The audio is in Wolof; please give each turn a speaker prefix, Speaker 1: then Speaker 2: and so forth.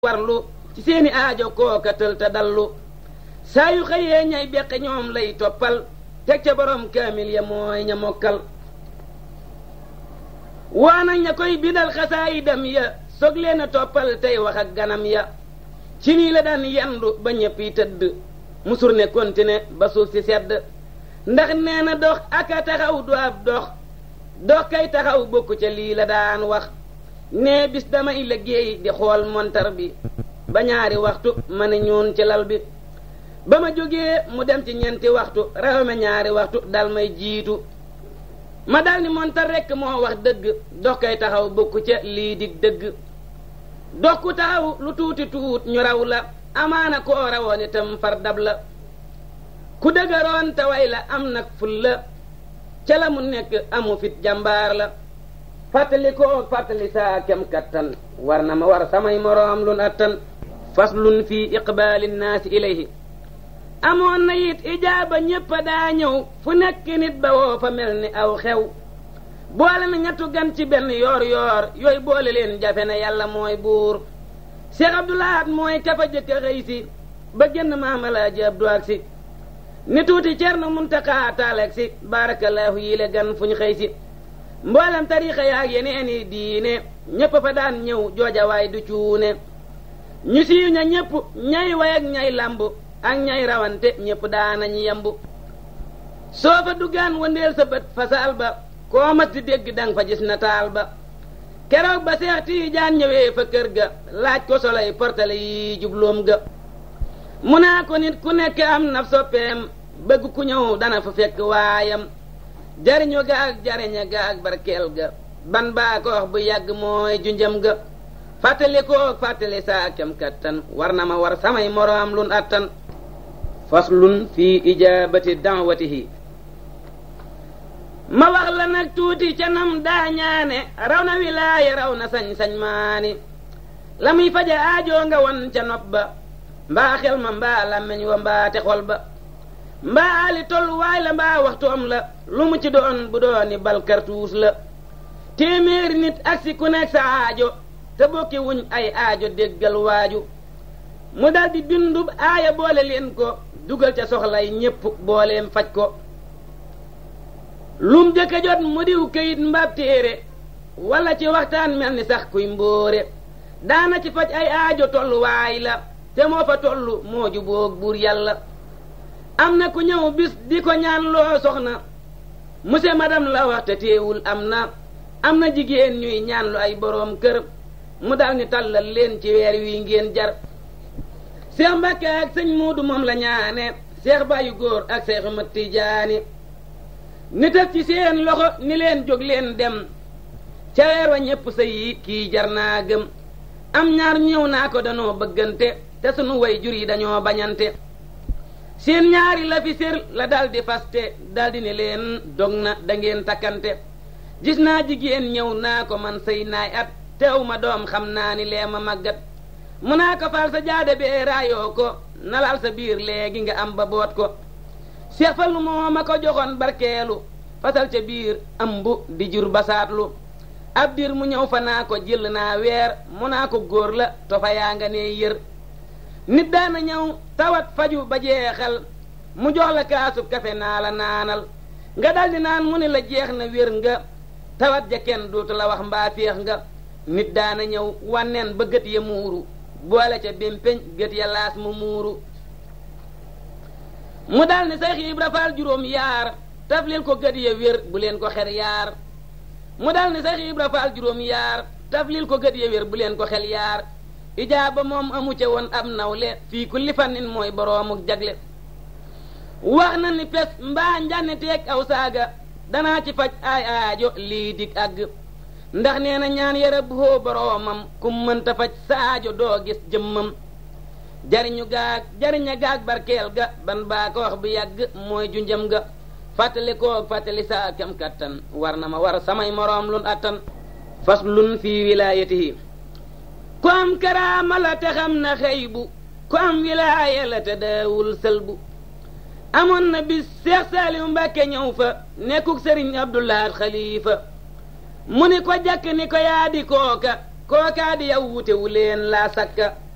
Speaker 1: warlu ci seeni aajo kooka tël te dallu saa yu xëyee ñay beqe ñoom lay toppal teg ca borom kaamil ya mooy ña mokkal waana ña koy bidal xasaayidam ya soog leen a toppal tey wax ak ganam ya ci nii la daan yendu ba ñëpp yi tëdd musur ne kontine ba suuf si sedd ndax nee na dox aka taxaw du ab dox dox kay taxaw bokku ca lii la daan wax nee bis damay liggéey di xool montar bi ba ñaari waxtu ma ne ñuun ci lal bi ba ma jógee mu dem ci ñeenti waxtu raw ma ñaari waxtu dal may jiitu ma dal ni montar rekk moo wax dëgg dox kay taxaw bokku ca lii dig dëgg dox ku taxaw lu tuuti tuut ñu raw la amaana koo rawoon itam far dab la ku dëgëroon te way la am nag ful la ca la mu nekk amu fit jàmbaar la fàttali koo fàttali saa kem kattan war na ma war samay moroom lun attan faslun fi iqbaali nnaasi ilayhi amoon na it ijaaba ñépp daa ñëw fu nekk nit ba woo fa mel ni aw xew boole na ñettu gan ci benn yoor yoor yooyu boole leen jafe na yàlla mooy buur Cheikh Abdoulahat mooy kafa jëkk a xëy si ba génn maamalaaji Abdu ak si ni tuuti Cerno Muntaxa taaleeg si barakallahu yile gan fu ñu xëy si mboolem tariixa yaag yeneeni diine ñépp fa daan ñëw joojawaay du cuune ñu siiw ña ñépp ñay way ak ñay lamb ak ñay rawante ñépp daanañu yembu soo fa duggaan wëndeel sa bët fa saal ba koo mas di dégg dang fa gis na taal ba keroog ba Seex Tiijaan ñëwee fa kër ga laaj ko soley portale yi jubloom ga mu naa ko nit ku nekk am na soppeem bëgg ku ñëw dana fa fekk waayam jariñu ga ak jariña ga ak barkeel ga ban baa ko wax bu yàgg mooy junjam ga fàttali ko fàttali saa kem kattan war na ma war samay moroom lun attan faslun fi ijaabati da'watihi ma wax la nag tuuti ca nam daa ñaane raw na wilaaya raw na sañ-sañ maani la muy faja aajoo nga won ca nopp ba mbaa xel ma mbaa làmmeñ wa mbaa te xol ba mbaa ali tolluwaay la mbaa waxtoom la lu mu ci doon bu dooni bal kartuus la téeméeri nit ak si ku nekk sa aajo te bokki wuñ ay aajo déggal waaju mu daldi bindub aaya boole leen ko dugal ca soxlay ñépp booleem faj ko lum jëkk a jot mu diw këyit mbaab téere walla ci waxtaan mel ni sax kuy mbóore daana ci faj ay aajo tolluwaay la te moo fa tollu moo juboog buur yàlla am na ku ñëw bis di ko ñaan loo soxna monsieur madame la wax te teewul am na am na jigéen ñuy ñaan lu ay boroom kër mu dal ni tàllal leen ci weer wi ngeen jar seex mbàkke ak sëñ muudu moom la ñaane seex bàyyu góor ak seexu mat tijaani ni tëf ci seen loxo ni leen jóg leen dem ca weer wa ñépp sa yi kii jar naa gëm am ñaar ñëw naa ko danoo bëggante te sunu way jur yi dañoo bañante seen ñaari la fi sér la daldi faste daldi ne leen dog na da ngeen takkante gis naa jigéen ñëw naa ko man sëy naay at teew ma doom xam naa ni lee ma màggat mu naa ko fal sa jaade bee raayoo ko nalal sa biir léegi nga am ba boot ko seex fal moo ma ko joxoon barkeelu fasal ca biir ëmb di jur basaatlu ab dir mu ñëw fa naa ko jël naa weer mu naa ko góor la tofa yaa nga ne yër nit daana ñëw tawat faju ba jeexal mu jox la kaasub kafe naa la naanal nga daldi naan mu ne la jeex na wér nga tawat ja kenn dootu la wax mbaa féex nga nit daana ñëw wanneen ba gët ya muuru boole ca bémpeñ gët ya laas mu muuru mu dal ni Seex Ibra Faal juróom yaar taf leen ko gët ya wér bu leen ko xer yaar mu dal ni Seex Ibra Faal juróom yaar taf leen ko gët ya wér bu leen ko xel yaar ijaaba moom amu ca woon ab nawle fii kulli fannin mooy boroomu jagle wax na ni pes mbaa njànni teeg aw saaga danaa ci faj ay aajo lii dig àgg ndax nee na ñaan yara boo boroomam kum mënta faj sa aajo doo gis jëmmam jariñu gaag jariña gaag barkeel ga ban baa ko wax bu yàgg mooy junjam ga fàttali koog fàttali saa kem kattan war na ma war samay moroom lun attan faslun fii wilaayatihi ku am karaama la te xam na xëy bu ku am wilaaya la te daawul sëlbu amoon na bis Seex Saaliw Mbàkke ñëw fa nekkuk sëriñ Abdulaat xalifa mu ni ko jàkk ni ko yaa di kooka kookaa di yow wutewu leen laa sakka